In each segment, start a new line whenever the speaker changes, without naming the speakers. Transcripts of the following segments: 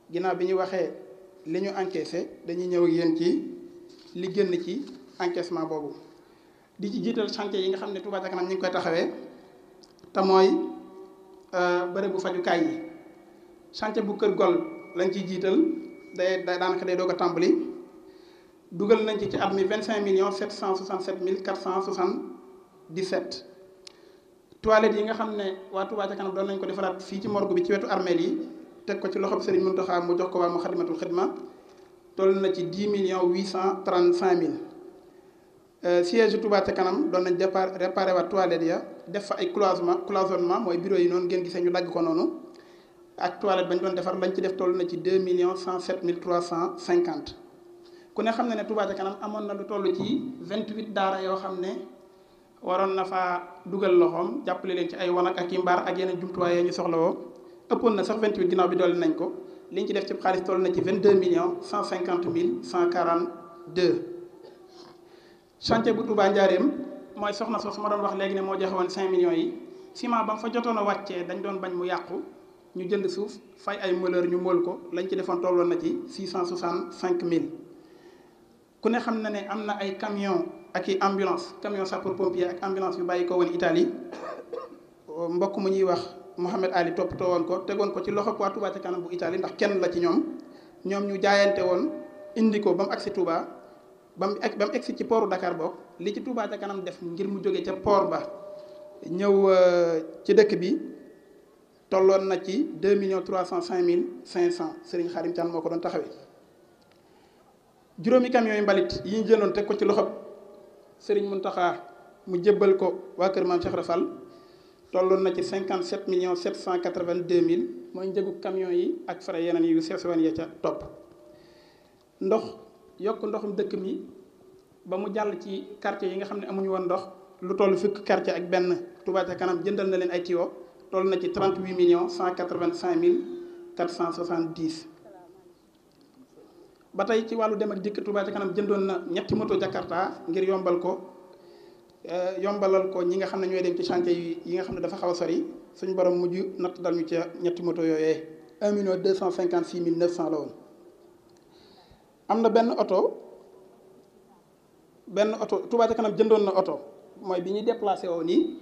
ginnaaw bi ñu waxee li ñu encaissé dañuy ñëw ak yéen ci li génn ci encaissement boobu di ci jiital chantier yi nga xam ne Touba ca kanam ñu ngi koy taxawee te mooy bërëbu fajukaay yi chantier bu kër gol lañ ciy jiital day day daanaka day doog a tàmbali dugal nañ ci ci at mi vingt cinq millions sept cent soixante sept mille quatre cent soixante dix sept toilettes yi nga xam ne waa Touba ca kanam doon nañ ko defaraat fii ci morgue bi ci wetu armeel yi teg ko ci loxob Serigne Mountakha mu jox ko waa Moukhaddamatoul Khidma toll na ci dix millions huit cent trente cinq mille siège Touba ca kanam doon nañ départ réparé waat toilettes ya def fa ay cloisonnement cloisonnement mooy bureau yi noonu ngeen gisee ñu dagg ko noonu ak toilette bañ doon defar lañ ci def toll na ci deux millions cent sept mille trois cent cinquante ku ne xam na ne Touba ca kanam amoon na lu toll ci vingt huit daara yoo xam ne waroon na faa dugal loxoom jàppale leen ci ay wanag ak i mbaar ak yeneen jumtuwaay ñu soxla woo ëppoon na sax vingt huit ginnaaw bi dolli nañ ko liñ ci def ci xaalis toll na ci vingt deux millions cent cinquante mille cent quarante deux chantier bu Touba Njaareem mooy soxna soo su ma doon wax léegi ne moo joxe woon cinq millions yi ciment ba mu fa jotoon a wàccee dañ doon bañ mu yàqu ñu jënd suuf fay ay mëleur ñu mool ko lañ ci defoon tolloon na ci six cent soixante cinq mille ku ne xam na ne am na ay camion ak i ambulance camion sapeur pompier ak ambulance yu bàyyi ko woon Italie mbokk mu ñuy wax Mohamed Ali toppatoo woon ko tegoon ko ci loxo waa Touba ca kanam bu Italie ndax kenn la ci ñoom ñoom ñu jaayante woon indi ko ba mu agsi Touba ba mu ba mu egsi ci pooru Dakar boog li ci Touba ca kanam def ngir mu jóge ca port ba ñëw ci dëkk bi tolloon na ci deux millions trois cent cinq mille cinq cent Serigne Xarim Thiam moo ko doon taxawee juróomi camions yu mbalit yi ñu jëndoon teg ko ci loxob Serigne Mountakha mu jébbal ko waa kër Maam Cheikh Rafal tolloon na ci cinquante sept millions sept cent quatre vingt deux mille mooy njëgu camions yi ak frais yeneen yu seesewan ya ca topp ndox yokk ndoxum dëkk mi ba mu jàll ci quartier yi nga xam ne amuñu woon ndox lu toll fukk quartier ak benn Touba ca kanam jëndal na leen ay tuyaux toll na ci trente huit millions cent quatre vingt cinq mille quatre cent soixante dix ba tey ci wàllu dem ak dikk Touba ca kanam jëndoon na ñetti moto Jakarta ngir yombal ko yombalal ko ñi nga xam ne ñooy dem ci chantier yi yi nga xam ne dafa xaw a sori suñu borom mujj natt dal ñu ca ñetti moto yooyee un million deux cent cinquante six mille neuf cent la woon am na benn oto benn oto Touba ca kanam jëndoon na oto mooy bi ñuy déplacé woo nii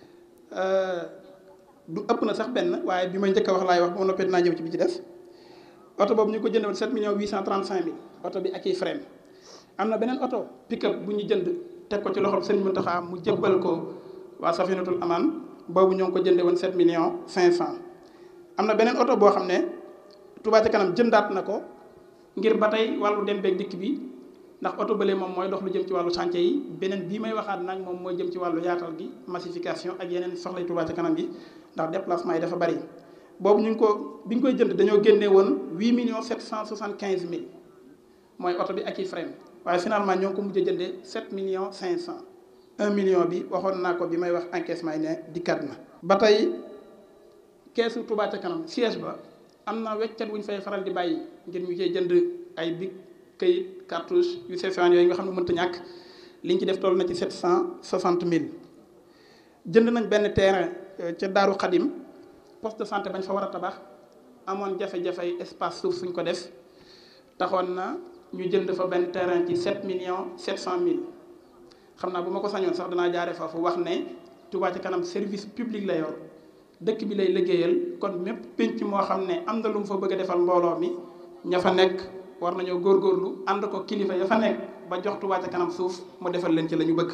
du ëpp na sax benn waaye bi may njëkk a wax laay wax ba ma noppee dinaa ñëw ci bi ci des oto boobu ñu ko jëndoon 7 millions 835 mille oto bi ak i frein am na beneen oto pick-up bu ñu jënd teg ko ci loxob Serigne Mountakha mu jëbbal ko waa Safinatul Aman boobu ñoo ngi ko jënde woon 7 millions 500 am na beneen oto boo xam ne Touba ca kanam jëndaat na ko ngir ba tey wàllu dem beeg dikk bi ndax oto bële moom mooy dox lu jëm ci wàllu chantier yi beneen bii may waxaat nag moom mooy jëm ci wàllu yaatal gi massification ak yeneen soxlay Touba ca kanam gi ndax déplacement yi dafa bari boobu ñu ngi ko bi ñu koy jënd dañoo génne woon huit millions sept cent soixante quinze mille mooy oto bi ak i frein waaye finalement ñoo ngi ko mujj a jëndee sept millions cinq cent un million bi waxoon naa ko bi may wax encaissement yi ne dikkat na. ba tey keesu Touba ca kanam siège ba am na weccat wu ñu fay faral di bàyyi ngir ñu cee jënd ay big këyit cartouche yu seetaan yooyu nga xam ne mënta ñàkk liñ ci def toll na ci sept cent soixante mille jënd nañ benn terrain ca Daaru Xadim poste de santé bañ fa war a tabax amoon jafe-jafe espace suuf suñ ko def taxoon na ñu jënd fa benn terrain ci 7 millions 700 mille xam naa bu ma ko sañoon sax danaa jaare foofu wax ne Touba ca kanam service public la yor dëkk bi lay liggéeyal kon mépp pénc moo xam ne am na lu mu fa bëgg a defal mbooloo mi ña fa nekk war nañoo góorgóorlu ànd ko kilifa ya fa nekk ba jox Touba ca kanam suuf mu defal leen ci la ñu bëgg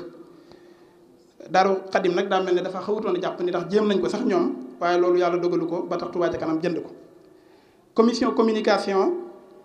Daaru Xadim nag daa mel ne dafa xawutoon a jàpp ni ndax jéem nañ ko sax ñoom waaye loolu yàlla dogalu ko ba tax Touba ca kanam jënd ko commission communication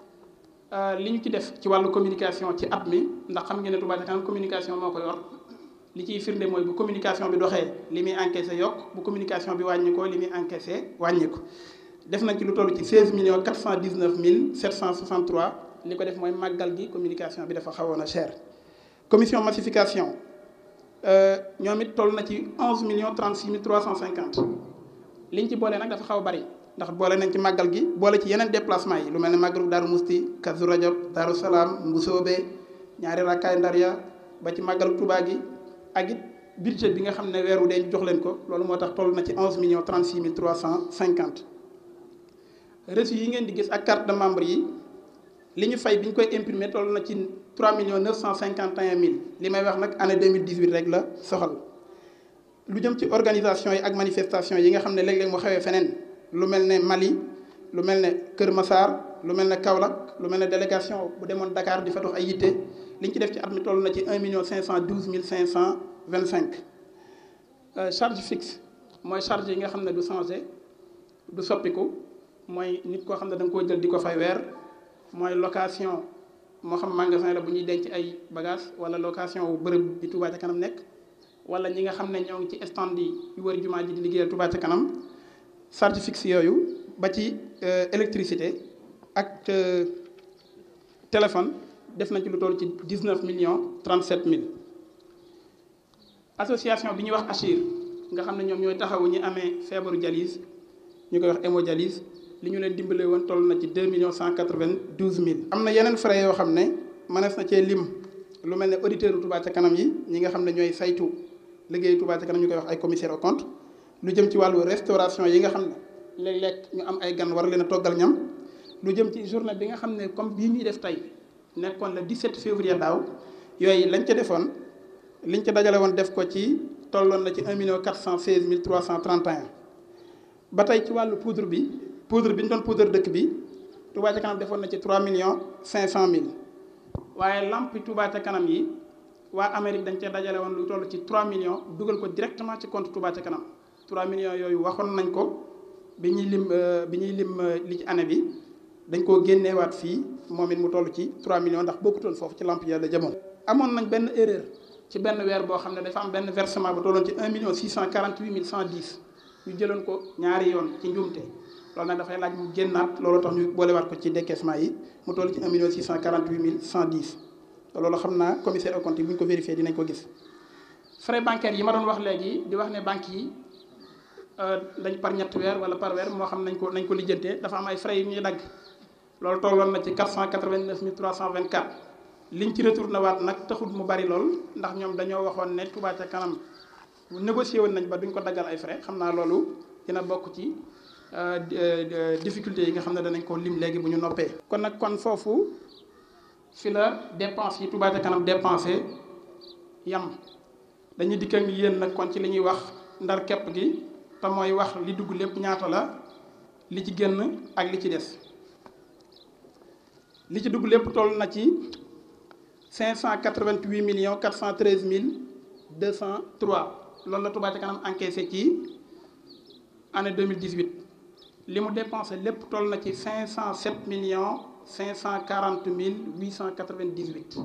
li ñu ci def ci wàllu communication ci at mi ndax xam ngeen ne Touba ca kanam communication moo ko yor li ciy firnde mooy bu communication bi doxee li muy encaissé yokk bu communication bi wàññi ko li muy encaissé wàññi ko def nañ ci lu toll ci 16 millions 419 mille 763 li ko def mooy màggal gi communication bi dafa xawoon a cher commission massification ñoom it toll na ci 11 millions 36 mille 350 liñ ci boole nag dafa xaw a bari ndax boole nañ ci màggal gi boole ci yeneen déplacement yi lu mel ne màggalu Daaru Musti Kazu Rajab Daaru Salaam Mbusoobe ñaari rakkaay ndar ya ba ci màggalu Tuubaa gi ak it budget bi nga xam ne weeru dee ñu jox leen ko loolu moo tax toll na ci 11 millions 36 mille 350 reçu yi ngeen di gis ak carte de membre yi li ñu fay bi ñu koy imprimer toll na ci 3 millions 951 mille li may wax nag année 2018 rek la soxal lu jëm ci organisation yi ak manifestation yi nga xam ne léeg-léeg mu xewee feneen lu mel ne Mali lu mel ne Kër Massar lu mel ne Kaolack lu mel ne délégation bu demoon Dakar di fa dox ay yitte li ñu ci def ci at mi toll na ci 1 million 512 mille 525 charge fixe mooy charge yi nga xam ne du changé du soppiku mooy nit koo xam ne da nga koo jël di ko fay weer mooy location moo xam magasin la bu ñuy denc ay bagages wala location wu bërëb bi Touba ca kanam nekk wala ñi nga xam ne ñoo ngi ci stand yi yu wër jumaa ji di liggéeyal Touba ca kanam charge fixe yooyu ba ci électricité ak téléphone def nañ ci lu toll ci 19 millions 37 mille association bi ñuy wax Achir nga xam ne ñoom ñooy taxawu ñi amee feebaru dialyse ñu koy wax hémodialyse li ñu leen dimbalee woon toll na ci 2 millions 192 mille. am na yeneen frais yoo xam ne mënees na cee lim lu mel ne auditeur Touba ca kanam yi ñi nga xam ne ñooy saytu liggéeyu Touba ca kanam ñu koy wax ay commissaire au compte lu jëm ci wàllu restauration yi nga xam ne léeg-léeg ñu am ay gan war leen a toggal ñam lu jëm ci journée bi nga xam ne comme bii ñuy def tey nekkoon le 17 février daaw yooyu lañ ca defoon liñ ca dajale woon def ko ci tolloon na ci 1 million 416 mille 331 ba tey ci wàllu poudre bi poudre bi ñu doon poudre dëkk bi Touba ca kanam defoon na ci 3 millions 500 mille waaye lampi Touba ca kanam yi waa Amérique dañ cee dajale woon lu toll ci 3 millions dugal ko directement ci compte Touba ca kanam 3 millions yooyu waxoon nañ ko bi ñuy lim bi ñuy lim li ci année bi dañ koo génneewaat fii moom it mu toll ci 3 millions ndax bokkutoon foofu ci lamp yàlla jamono. amoon nañ benn erreur ci benn weer boo xam ne dafa am benn versement bu tolloon ci 1 million 648 mille 110 ñu jëloon ko ñaari yoon ci njuumte loolu nag dafay laaj mu génnaat loolu tax ñu boolewaat ko ci décaissement yi mu toll ci 1 million 648 mille 110 te loolu xam naa commissaire au compte yi bu ñu ko vérifié dinañ ko gis. frais bancaires yi ma doon wax léegi di wax ne banques yi dañ par ñetti weer wala par weer moo xam nañ ko nañ ko lijjantee dafa am ay frais yu ñuy dagg. loolu tolloon na ci 489 324 liñ ci retourné waat nag taxul mu bari lool ndax ñoom dañoo waxoon ne Touba ca kanam négocié woon nañ ba duñ ko daggal ay frais xam naa loolu dina bokk ci difficulté yi nga xam ne danañ ko lim léegi bu ñu noppee. kon nag kon foofu fi la dépense yi Touba ca kanam dépensé yam dañuy dikk ak yéen nag kon ci li ñuy wax ndar képp gi te mooy wax li dugg lépp ñaata la li ci génn ak li ci des. li ci dugg lépp toll na ci 588 millions 413 mille 203 loolu la Touba ca kanam encaissé ci année 2018 li mu dépensé lépp toll na ci 507 millions 540 mille 898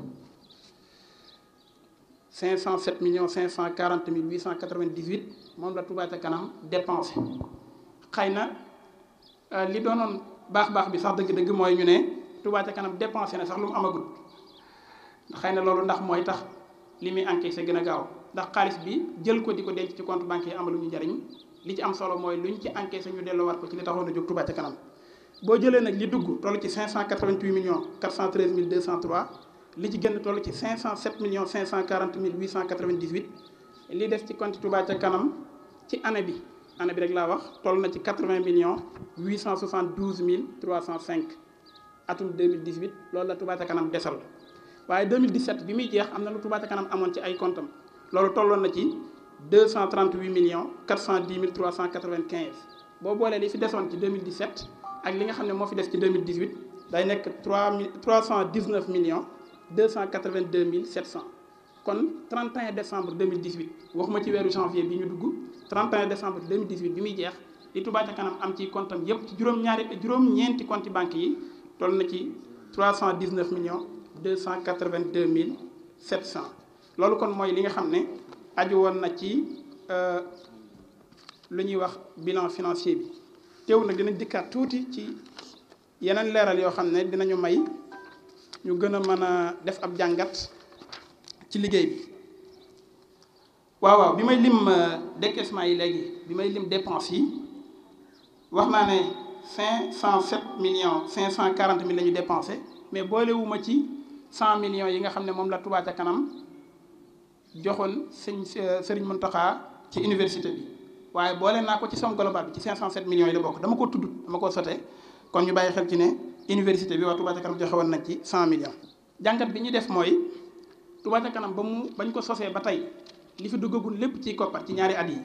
507 millions 540 mille 898 moom la Touba ca kanam dépensé xëy na li doonoon baax baax bi sax dëgg-dëgg mooy ñu ne. Touba ca kanam dépensé na sax lu mu amagul xëy na loolu ndax mooy tax li muy encaissé gën a gaaw ndax xaalis bi jël ko di ko denc ci compte bancaire amalu ñu njariñ li ci am solo mooy lu ñu ci encaissé ñu delloowaat ko ci li taxoon a jóg Touba ca kanam boo jëlee nag li dugg toll ci 588 millions 413 mille 203 li ci gën toll ci 507 millions 540 mille 898 li def ci compte Touba ca kanam ci année bi année bi rek laa wax toll na ci 80 millions 872 mille 305 atum 2018 loolu la Touba ca kanam desal waaye 2017 bi muy jeex am na lu Touba ca kanam amoon ci ay comptam loolu tolloon na ci 238 millions 410 mille 395 boo boolee li fi desoon ci 2017 ak li nga xam ne moo fi des ci 2018 day nekk 3 mille 319 millions 282 mille 700 kon 31 décembre 2018 waxuma ci weeru janvier bi ñu dugg 31 décembre 2018 bi muy jeex li Touba ca kanam am ci comptam yépp ci juróom-ñaari juróom-ñeenti compte banque yi toll na ci 319 millions 282 mille 700 loolu kon mooy li nga xam ne aju woon na ci lu ñuy wax bilan financier bi teew nag dinañ dikkaat tuuti ci yeneen leeral yoo xam ne dinañu may ñu gën a mën a def ab jàngat ci liggéey bi waaw waaw bi may lim décaissement yi léegi bi may lim dépense yi wax naa ne 507 millions 540 mille la ñu dépensé mais boolewuma ci 100 millions yi nga xam ne moom la Touba ca kanam joxoon sëñ Sëriñ Mountakha ci université bi waaye boole naa ko ci somme globale bi ci 507 millions yi la bokk dama ko tudd dama ko sote kon ñu bàyyi xel ci ne université bi waa Touba ca kanam joxe woon nañ ci 100 millions. jàngat bi ñu def mooy Touba ca kanam ba mu bañ ko sosee ba tey li fi duggagul lépp ci koppar ci ñaari at yi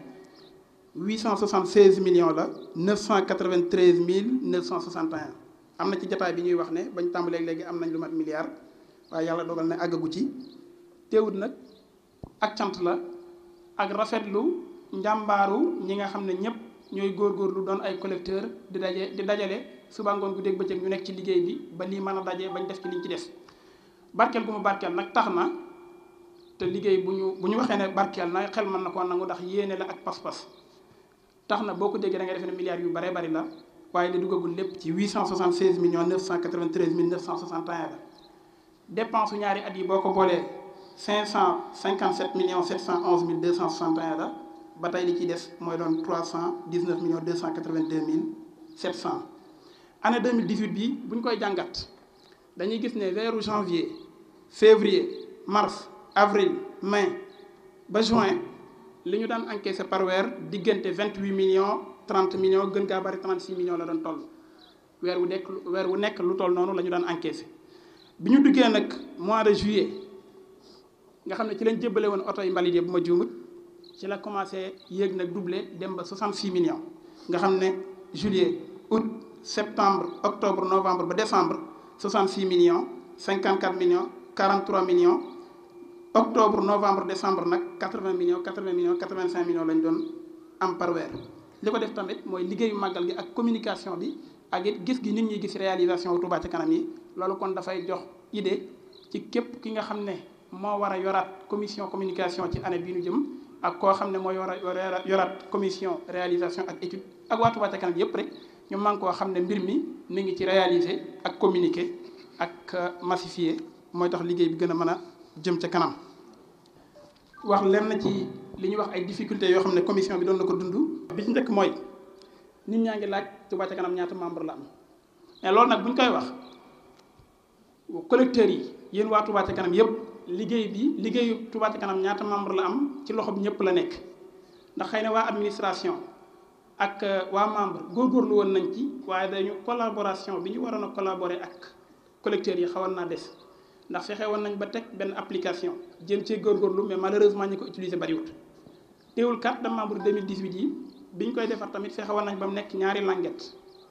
876 millions la 993 mille 961 am na ci jataay bi ñuy wax ne bañ tàmbalee léegi am nañ lu mat milliard waaye yàlla dogal ne àggagu ci teewut nag ak cant la ak rafetlu njàmbaaru ñi nga xam ne ñëpp ñooy góorgóorlu doon ay collecteur di daje di dajale suba ngoon guddeeg bëccëg ñu nekk ci liggéey bi ba lii mën a daje bañ def ci liñ ci def barkeel gu mu barkeel nag tax na te liggéey bu ñu bu ñu waxee ne barkeel na xel mën na koo nangu ndax yéene la ak pas-pas tax na boo ko déggee da ngay defee ne milliards yu bare bari la waaye li duggagul lépp ci 876 millions 993 mille 961 la dépense su ñaari at yi boo ko boolee 557 millions 711 mille 261 la ba tey li ciy des mooy doon 319 millions 282 mille 700 année 2018 bii bu ñu koy jàngat dañuy gis ne weeru janvier février mars avril mai ba juin li ñu daan encaissé par weer diggante 28 millions 30 millions gën gaa bari 36 millions la doon toll weer wu nekk weer wu nekk lu toll noonu la ñu daan encaissé bi ñu duggee nag mois de juillet nga xam ne ci lañ jébbale woon oto yi mbalit yi bu ma juumut ci la commencé yéeg nag doublé dem ba 66 millions nga xam ne juillet août septembre octobre novembre ba décembre 66 millions 54 millions 43 millions octobre novembre décembre nag 80 millions 80 millions 85 millions lañ doon am par weer li ko def tamit mooy liggéeyu màggal gi ak communication bi ak it gis gi nit ñi gis réalisation wu Touba ca kanam yi loolu kon dafay jox idée ci képp ki nga xam ne moo war a yoraat commission communication ci année bii ñu jëm ak koo xam ne moo war a yoraat commission réalisation ak étude ak waa Touba ca kanam yépp rek ñu man koo xam ne mbir mi mi ngi ci réaliser ak communiquer ak massifier mooy tax liggéey bi gën a mën a jëm ca kanam wax lenn ci li ñuy wax ay difficultés yoo xam ne commission bi doon na ko dund bi ci njëkk mooy nit ñaa ngi laaj Touba ca kanam ñaata membre la am mais loolu nag bu ñu koy wax collecteurs yi yéen waa Touba ca kanam yépp liggéey bi liggéeyu Touba ca kanam ñaata membre la am ci loxo bi ñëpp la nekk ndax xëy na waa administration ak waa membre góorgóorlu woon nañ ci waaye dañu collaboration bi ñu waroon a collaborer ak collecteurs yi xawoon naa des ndax fexe woon nañ ba teg benn application jéem cee góorgóorlu mais malheureusement ñi ko utiliser bariwut teewul carte de membre 2018 yi bi ñu koy defar tamit fexe woon nañ ba mu nekk ñaari languette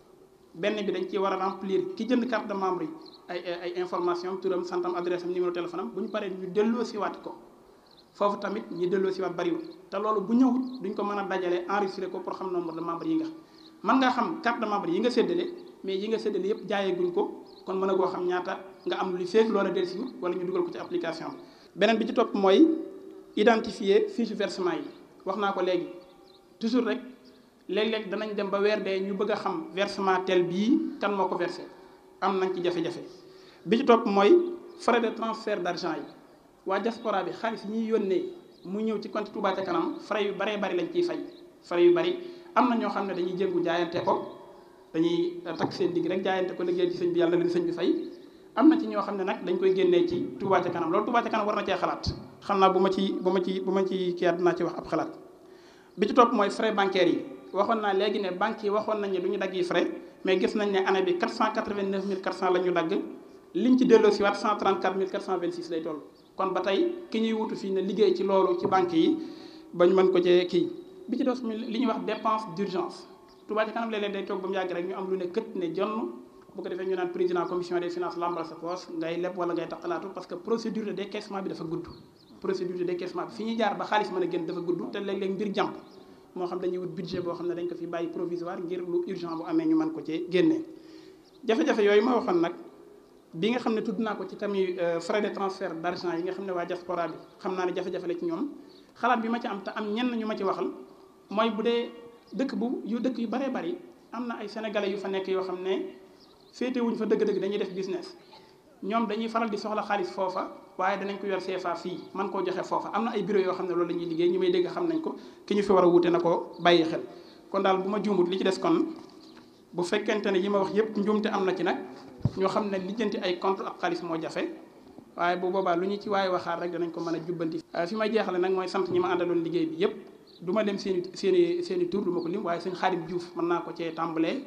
benn bi dañ ci war a remplir ki jënd carte de membre yi ay ay information turam santam adresse am numéro téléphone am bu ñu paree ñu delloo siwaat ko foofu tamit ñi delloo siwaat bariwul te loolu bu ñëwut duñ ko mën a dajale enregistré ko pour xam nombre de membre yi nga mën nga xam carte de membre yi nga séddale mais yi nga séddale yëpp jaayee guñ ko kon mën a goo xam ñaata nga am lu feeg loola del si wala ñu dugal ko ci application bi beneen bi ci topp mooy identifier fiche versement yi wax naa ko léegi toujours rek léeg-léeg danañ dem ba weer dee ñu bëgg a xam versement tel bii kan moo ko versé am nañ ci jafe-jafe bi ci topp mooy frais de transfert d'argent yi waa diaspora bi xaalis ñuy yónnee mu ñëw ci compte Touba ca kanam frais yu baree bari lañ ciy fay frais yu bari am na ñoo xam ne dañuy jëngu jaayante ko dañuy takk seen digg rek jaayante ko liggéey ci sëñ bi yàlla leen sëñ bi fay am na ci ñoo xam ne nag dañ koy génnee ci Touba ca kanam loolu Touba ca kanam war na cee xalaat xam naa bu ma ci bu ma ci bu ma ci kiyaat dinaa ci wax ab xalaat bi ci topp mooy frais bancaires yi waxoon naa léegi ne banques yi waxoon nañ ne du ñu dagg yi frais mais gis nañ ne année bi 489 400 la ñu dagg liñ ci delloo si waat 134 426 lay toll kon ba tey ki ñuy wutu fii ne liggéey ci loolu ci banques yi bañ mën ko cee kii bi ci des li ñuy wax dépense d'urgence Touba ca kanam léeg-léeg day toog ba mu yàgg rek ñu am lu ne kët ne jonn bu ko defee ñu naan président commission des finances lambal sa poche ngay leb wala ngay taqalaatu parce que procédure de décaissement bi dafa gudd procédure de décaissement bi fi ñuy jaar ba xaalis mën a génn dafa gudd te léeg-léeg mbir jàmp moo xam dañuy wut budget boo xam ne dañ ko fi bàyyi provisoire ngir lu urgent bu amee ñu mën ko ci génnee jafe-jafe yooyu ma waxoon nag bi nga xam ne tudd naa ko ci tamit frais de transfert d'argent yi nga xam ne waa diaspora bi xam naa ne jafe-jafe la ci ñoom xalaat bi ma ci am te am ñenn ñu ma ci waxal mooy bu dee dëkk bu yu dëkk yu baree bari am na ay sénégalais yu fa nekk yoo xam ne féete wuñ fa dëgg-dëgg dañuy def business ñoom dañuy faral di soxla xaalis foofa waaye danañ ko yor CFA fii man koo joxe foofa am na ay bureau yoo xam ne loolu la ñuy liggéey ñu may dégg xam nañ ko ki ñu fi war a wuute na ko bàyyi xel kon daal bu ma juumut li ci des kon bu fekkente ne yi ma wax yépp njuumte am na ci nag ñoo xam ne lijjanti ay compte ak xaalis moo jafe waaye bu boobaa lu ñu ci waaye waxaat rek danañ ko mën a jubbanti fi may jeexale nag mooy sant ñi ma àndaloon liggéey bi yépp du ma lim seen i seen i seen i tur du ma ko lim waaye sëñ Xaadim Diouf mën naa ko cee tàmbalee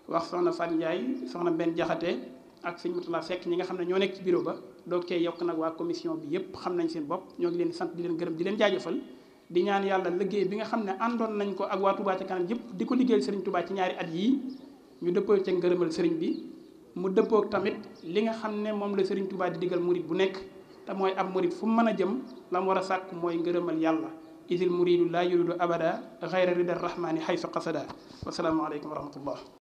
wax soxna Fat Ndiaye soxna benn jaxate ak sëñ Mutula Seck ñi nga xam ne ñoo nekk ci bureau ba doog cee yokk nag waa commission bi yépp xam nañ seen bopp ñoo ngi leen di sant di leen gërëm di leen jaajëfal di ñaan yàlla liggéey bi nga xam ne àndoon nañ ko ak waa Touba ca kanam yépp di ko liggéeyal sëriñ Touba ci ñaari at yii ñu dëppoo ca ngërëmal sëriñ bi mu dëppook tamit li nga xam ne moom la sëriñ Touba di digal murit bu nekk te mooy ab murit fu mu mën a jëm la mu war a sàkk mooy ngërëmal yàlla isil muridu laa yuridu abada xayra rida rahmani xaysu qasada wasalaamu aleykum wa rahmatullah